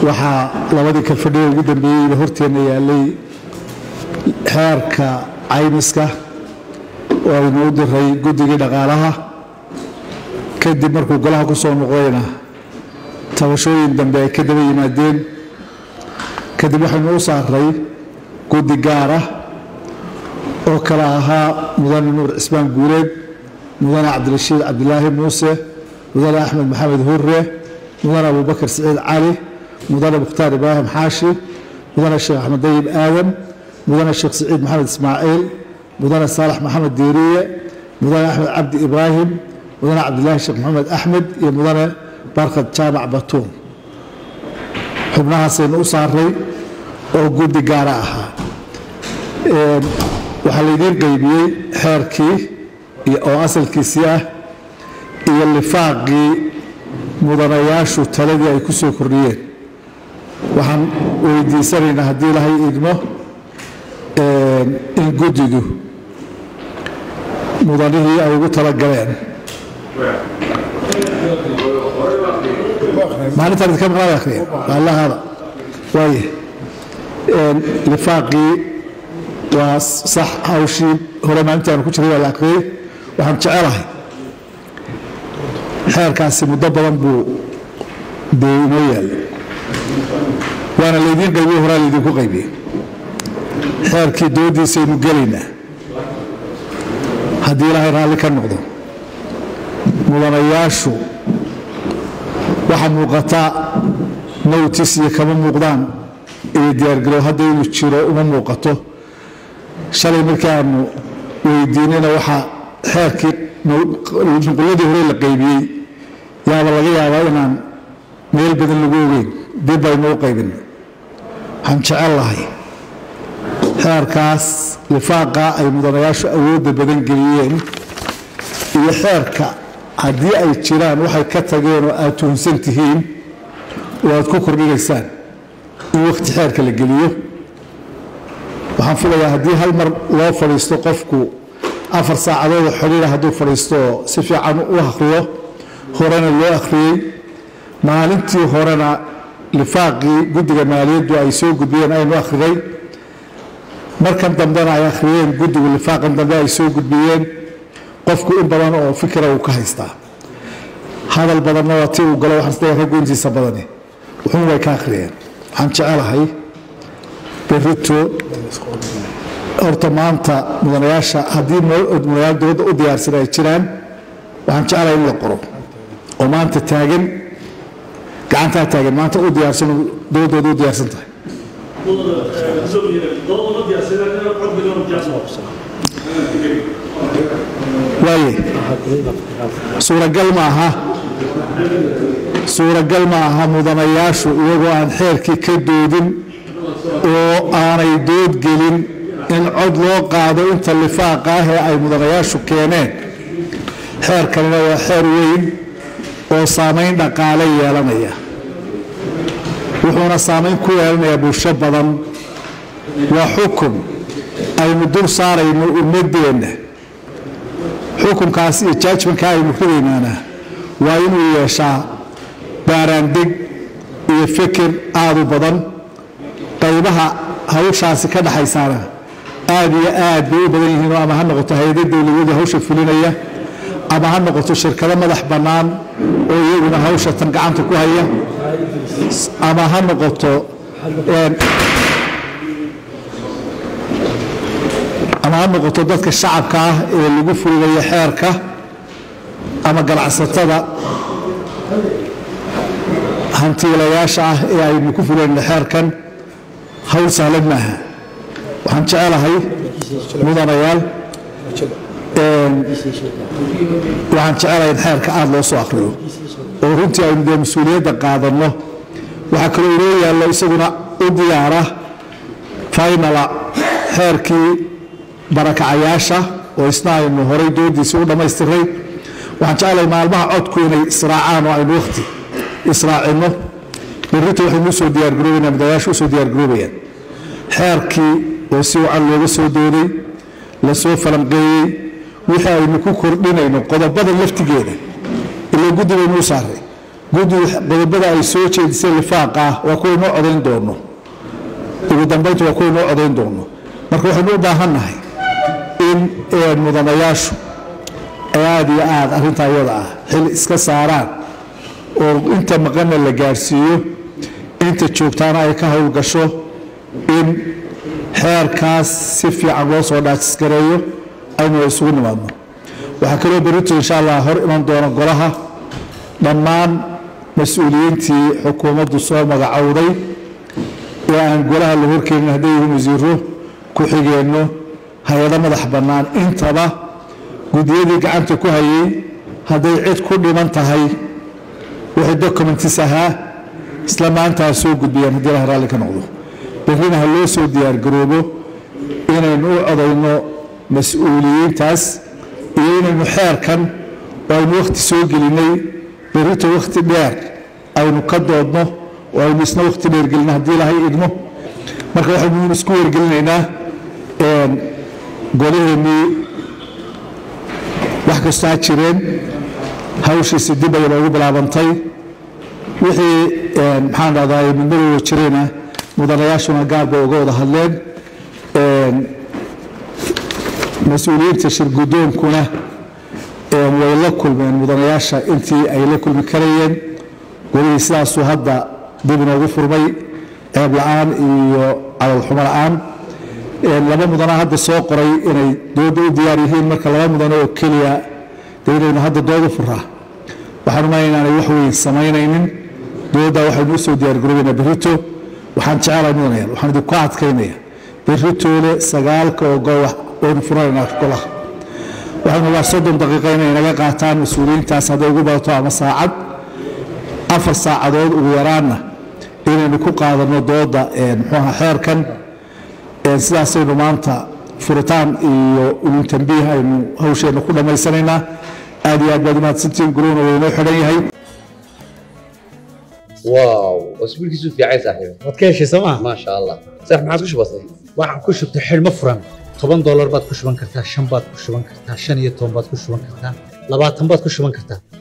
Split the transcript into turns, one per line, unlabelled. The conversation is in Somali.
waxaa labadii kalfadhiga ugu dambeeyeyba horteenna yaalay xeerka caymiska oo aynu u diray guddigii dhaqaalaha kadib markuu golaha ku soo noqdayna tabashooyin dambe ay ka daba yimaadeen kadib waxaynu u saaray guddi gaara oo kale ahaa mudane nuur cismaan guureed mudane cabdirashiid cabdilaahi muuse mudane axmed maxamed hurre mudane abubakar siciid cali mudane mukhtaar ibraahim xaashi mudane sheekh axmed dayib aadam mudane sheekh siciid maxamed ismaaciil mudane saalax maxamed diiriye mudane axmed cabdi ibraahim mudane cabdilaahi sheekh maxamed axmed iyo mudane barkad jaamac batuun xubnahaasaynu u saaray oo guddi gaara ahaa waxaa laydiin qaybiyey xeerkii oo asalkiisii ah iyo lifaaqii mudanayaashu taladii ay ku soo kordhiyeen waxaan weydiisanaynaa haddii ilahay idmo in guddidu mudanihii ay ugu talagaleen maalintaan idinka maqlaan akriya allahada waaye lifaaqii waa sax hawshii hore maalintaanu ku jiray waa la akriyey waxaan jecelahay xeerkaasi muddo badan buu dee inoo yaallay waana laydiin qaybiye horaa laydinku qaybiyey xeerkii doodiisaynu gelaynaa haddii ilaahay raalli ka noqdo mudanayaashu waxaa muuqataa notis iyo kama muuqdaan iyo diyaargarow hadda inuu jiro uma muuqato shalay markii aanu weydiinayna waxaa xeerkii nuquladii hore la qaybiyey yaaba laga yaabaa inaan meel badan lagu ogeyn dib baynu u qaybinay waxaan jecel lahay xeerkaas lifaaqa ay mudanayaashu awoodda badan geliyeen iyo xeerka haddii ay jiraan waxay ka tageen oo aad tuhunsan tihiin oo aad ku kordhinaysaan in wakhti xeerka la geliyo waxaan filayaa haddii hal mar loo fadhiisto qofku afar saacadood oo xidhiira hadduu fadhiisto oo si fiican u akhriyo horena loo akhriyey maalintii horena lifaaqii guddiga maaliyaddu ay soo gudbiyeen aynu akhrinay markan dambena ay akhriyeen guddigu lifaaqan dambe ay soo gudbiyeen qofku in badan oo fikira uu ka haystaa hadal badanna waa ti uu galo waxaan isleeyahay raggu intiisa badani wuxuun way ka akhriyeen waxaan jecelahay berito horta maanta mudanayaasha haddii mudanayaal dowladda u diyaarsan ay jiraan waxaan jecelahay in la qoro oo maanta taagan gacantaa taagan maanta u diyaarsan dowladdooda u diyaarsan tahay waaye suuragal ma aha suuragal ma aha mudanayaashu iyagoo aan xeerkii ka doodin oo aanay doodgelin in cod loo qaado inta lifaaqa ah ee ay mudanayaashu keeneen xeerkanina waa xeer weyn oo saamayn dhaqaale yeelanaya wuxuuna saamayn ku yeelanayaa bulsho badan waa xukun aynu dul saarayno ummadeenna xukunkaas iyo jaajmanka aynu ridaynaana waa inuu yeeshaa baaraandeg iyo fikir aad u badan qaybaha hawshaasi ka dhaxaysaana aad iyo aad bay u badan yihiinoo ama ha noqoto hay-ada dowladyadu hawsha fulinaya ama ha noqoto shirkado madax bannaan oo iyaguna hawsha tan gacanta ku haya ama ha noqoto ama ha noqoto dadka shacabka ah ee lagu fulinayo xeerka ama ganacsatada hantiilayaasha ah ee aynu ku fulinayno xeerkan hawl sahlan maaha waxaan jecelahay mudanayaal waxaan jecelahay in xeerka aada loo soo akriyo oo runtii aynu dee mas-uuliyadda qaadanno waxaa kaloo inoo yaallo isaguna u diyaara faynala xeerkii barakacayaasha oo isna aynu horay doodiisii u dhammaystiray waxaan jeclahay maalmaha codku inay israacaan oo aynu wakhti israacinno berrito waxaynu usoo diyaargaroobaynaa mudanayaashu usoo diyaargaroobayaan xeerkii oo si wacan looga soo dooday la soo falanqeeyey wixii aynu ku kordhinayno qodobada laftigeeda ilaa guddi baynu u saaray guddi qodobada ay soo jeedisay lifaaqa ah waa kuwa inoo codayn doono ugu dambaynta waa kuwa inoo codayn doono marka waxaynu u baahannahay in mudanayaashu ay aada iyo aada arrintaa iyada ah xil iska saaraan oo inta maqanna la gaarsiiyo inta joogtaana ay ka howlgasho in xeerkaas si fiican loo soo dhaajisgareeyo aynu isugu nimaadno waxaa kaloo berito insha allah hor iman doona golaha dhammaan mas-uuliyiintii xukuumaddu soo magacowday ee aan golaha la horkeenin hadday yihiin wasiiro ku-xigeenno hay-ado madax bannaan intaba guddiyadii gacanta ku hayay hadday cid ku dhiman tahay wixii documentis ahaa isla maanta ha soo gudbiyaan haddii ilaha raalli ka noqdo berrina ha loo soo diyaargaroobo inaynu u codayno mas-uuliyiintaas iyo inaynu xeerkan oo aynu wakhti soo gelinay berrito wakhti dheer aynu ka doodno oo aynu isna wakhti dheer gelino haddii ilahay idmo marka waxaynu isku wargelinaynaa golaheennii wax kastoo ha jireen hawshiisi dib ayay noogu bilaabantay wixii maxaan dhahdaa midmadooda jirayna mudanayaashuna gaar bay uga wada hadleen mas-uuliyiinta shirgudoonkuna way la kulmeen mudanayaasha intii ay la kulmi karayeen golihii sidaasuu hadda dib inoogu furmay ceeb la-aan iyo calalxumo la-aan laba mudanaa hadda soo qoray inay dooda u diyaar yihiin marka laba mudano oo keliya dee inaynu hadda dooda furaa waxaan umaya inaanay wax weyn samaynaynin dooda waxaynu u soo diyaargaroobaynaa berrito waxaan jecelahay mudanayaal waxaan idinku adkaynaya berritoole sagaalka oo goowax waynu furanaynaa golaha waxaynu waa soddon daqiiqa inay naga qaataan mas-uuliyiintaas hadday ugu badato ama saacad afar saacadood ugu yaraanna inaynu ku qaadanno dooda muxuuaha xeerkan sidaasaynu maanta furitaan iyo ulun tambiih aynu hawsheenna ku dhammaysanaynaa aad iyo aad baad umahadsantiin guruna waynoo xidhan yahay
واو اسبوع كيسو في عايز صاحبي
waad ka heshay sooma
ما شاء الله صح ما عاد كش بسيط
waxaan ku shubtay xidhmo furan toban doolar baad ku shuban kartaa shan baad ku shuban kartaa shan iyo toban baad ku shuban kartaa labaatan baad ku shuban kartaa